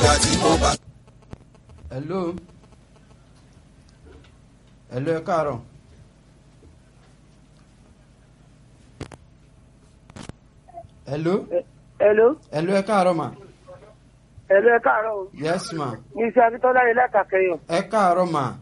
ìgbà tí mo bá. hello hello ẹ káàárọ̀ hello Hello, hello ẹ káàárọ̀ ma hello, ẹ káàárọ̀ o. yes ma Mi ṣe Abíntọ́lá ni látàkẹyọ̀. ẹ káàárọ̀ ma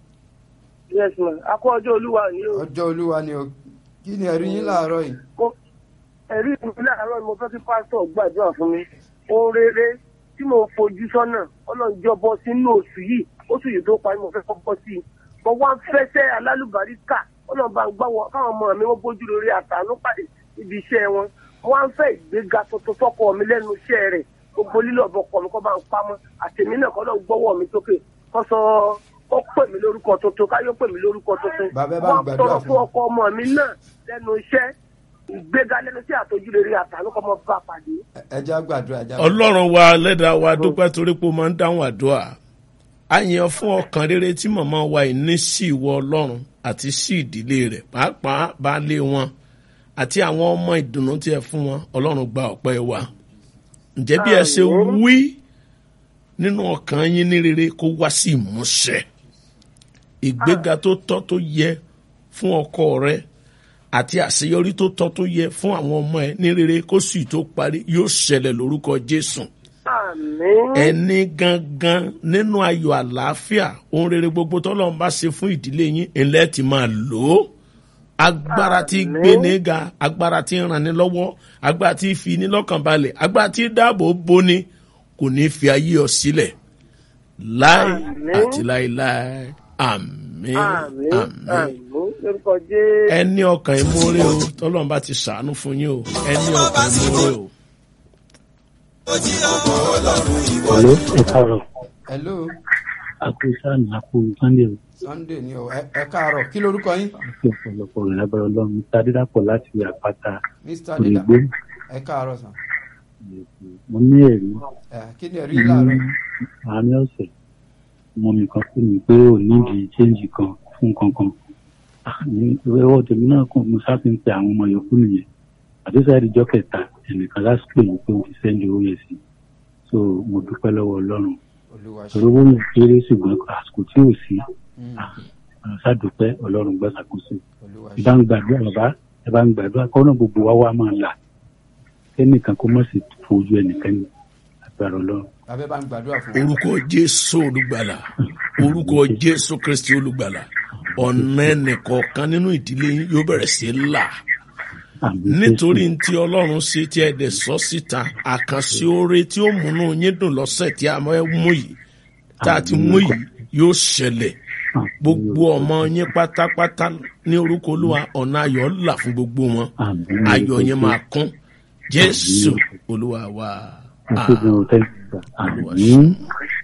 Yes ma, a kó ọjọ́ olúwa yìí o. ọjọ́ olúwa ni o kí ni ẹ̀rí yín láàárọ̀ yìí Mo- Ẹ̀rí mi láàárọ̀ ni mo fẹ́ kí pásítọ̀ gbàdúrà fún mi. Ohun rere tí mo fojú sọ́nà ọlọ́njọ́ bọ́ sínú oṣù yìí, oṣù yìí tó parí mo fẹ́ kọ́ bọ́ sí i. Mo wá ń fẹsẹ̀ alálùbáríkà, ọlọ́ba ń gbá wọn káwọn ọmọ mi wọ́n bójú lórí àtàánú pàdé ibi iṣẹ́ wọn. Mo wá ń fẹ́ ìgbéga tuntun fọ́kọ mi lẹ́nu iṣẹ́ rẹ̀. Gbogbo lílọ̀ ọ̀bọ̀ kọ̀ mi kọ́ bá ń pamọ́. Àtẹ̀mí náà kọ́ lọ́ọ́ gbọ́wọ́ mi sókè. Kọ́ sọ ó pè mí lórúkọ tuntun káyọ̀ pè mí lórúkọ tuntun. Bàbá ẹ bá ń Wọ́n gbàdúrà tọrọ fún fún mi. ọkọ ọmọ mi náà lẹ́nu iṣẹ́ ìgbéga lẹ́nu sí àtọ́jú rere àtàlù kọ́ mọ́ bá pàdé. Ẹ- ẹ jẹ́ á gbàdúrà ẹ jẹ́ á gbàdúrà. ọlọ́run wa lẹ́dàá wa dúpẹ́ torí pé o máa ń dáhùn àdúrà a yàn fún ọkàn rere tí màmá wa yìí ní sí ìwọ ọlọ́run àti sí ìdílé rẹ̀ pàápàá baálé wọn àti àwọn ọmọ ìdùnnú tí ẹ fún wọn ọlọ́run gba ọ̀pẹ́ wa ǹjẹ́ bí ẹ ṣe wí nínú ọkàn yín ní rere kó wá sí ìmúṣẹ ìgbéga tó tọ́ tó yẹ fún ọkọ rẹ àti àṣeyọrí tó tọ́ tó yẹ fún àwọn ọmọ ẹ ní rere kó sì tó parí yóò ṣẹlẹ̀ lórúkọ jésù àmín. ẹni gangan nínú ayọ̀ àlàáfíà ohun rere gbogbo tọ́lọ́run bá ṣe fún ìdílé yín ilẹ̀ ti máa lò ó agbára tí Àmín. gbé ní ga agbára tí ràn ní lọ́wọ́ agbára tí fi ní lọ́kàn balẹ̀ agbára tí dáàbò boni kò ní fi ayé ọ sílẹ̀ láì Àmín. àti láíláí àmín àmín àmín àmín lórúkọ jésù. ẹni ọkàn ìmúre o tọ́lọ́run bá ti ṣàánú fún yín o ẹni ọkàn ìmúre o. ojí ọmọ ọlọ́run ìwọ Hello, ẹ káàárọ̀. hello Àkúrẹ́sà ní àpò Sunday o. sunday ni o ẹ ẹ káàárọ̀ kí lorúkọ yín Àti ọ̀pọ̀lọpọ̀ rẹ̀ lábẹ́rẹ́ ọlọ́run. Mr. Adédàpọ̀ láti àpáta mr dida Òrìgbó. ẹ káàárọ̀ sàn Mo ní ẹ̀rí ẹ kí ni ẹ̀rí yín láàárọ̀ yìí àárín ọ̀sẹ̀. Mo nìkan pè mí pé ò nídìí chéǹjì kan fún kankan. Ah, ní ìwéwọ́ tèmi náà kàn mo sáfì ń pe àwọn ọmọ yòókù nìyẹn. Àdéṣà ìdíjọ́ kẹta ẹnìkan lásìkò yìí pé ó ti sẹ́ndì owó yẹn sí. So mo dúpẹ́ lọ́wọ́ ọlọ́run. olúwa ṣe Ìṣòro owó yẹn kéré ṣùgbọ́n àsìkò tí ò sí. Mm, Ṣàdúpẹ́ ọlọ́run gbọ́sàkóso. olúwa ẹ bá ṣe ń gbàdúrà bàbá ẹ bá ń gbàdúrà kọ́nà gbogbo wa wá máa là kẹ́nìkan kó má sì fojú ẹnìkan ní agbára ọlọ́run. bàbá ẹ bá ń gbàdúrà fún wa orúkọ jésù olùgbàlà orúkọ jésù kristi olùgbàlà ọ̀nà ẹnìkọ̀ọ̀kan nínú ìdílé yín yóò bẹ̀rẹ̀ sí í là Àmín nítorí Jésù. tí ọlọ́run ṣe tí ẹ dẹ̀ sọ síta àkànṣe oore tí ó múnú yín dùn lọ́sẹ̀ tí a máa mú yìí tá a ti mú yìí yóò ṣẹlẹ̀ Àmín. gbogbo ọmọ yín pátápátá ní orúkọ olúwa ọ̀nà ayọ̀ là fún gbogbo wọn Àmín. ayọ̀ yẹn máa kún jésù olúwa wa Àmín. Àmín. àmín. Àmín.